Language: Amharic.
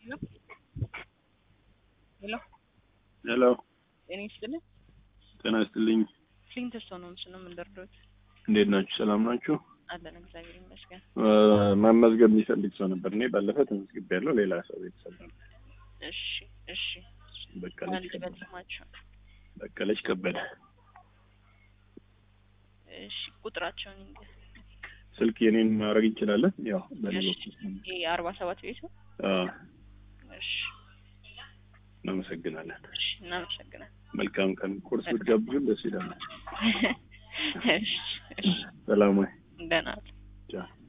ሄሎ ሄሎ ጤና ይስጥልኝ። ጤና ይስጥልኝ። ክሊንት ስቶን ነው ምስል ነው የምንደርደሩት። እንዴት ናችሁ? ሰላም ናችሁ? አለን እግዚአብሔር ይመስገን። እ፣ መመዝገብ የሚፈልግ ሰው ነበር። እኔ ባለፈ ተመዝግቤያለሁ። ሌላ ሰው ቤተሰብ ነው። እሺ እሺ። በቀለች አንድ ከበደ። በልማቸው በቀለች ከበደ። እሺ። ቁጥራቸውን ይንገር። ስልክ የኔን ማድረግ እንችላለን። ያው በኔ እሺ። በኩል ይሄ አርባ ሰባት ቤቱ አ፣ እሺ እናመሰግናለን። እሺ። እናመሰግናለን። መልካም ቀን። ቁርስ ብትጋብዙን ደስ ይላል። እሺ እሺ። ሰላም ወይ? ደህና ዋል። ቻው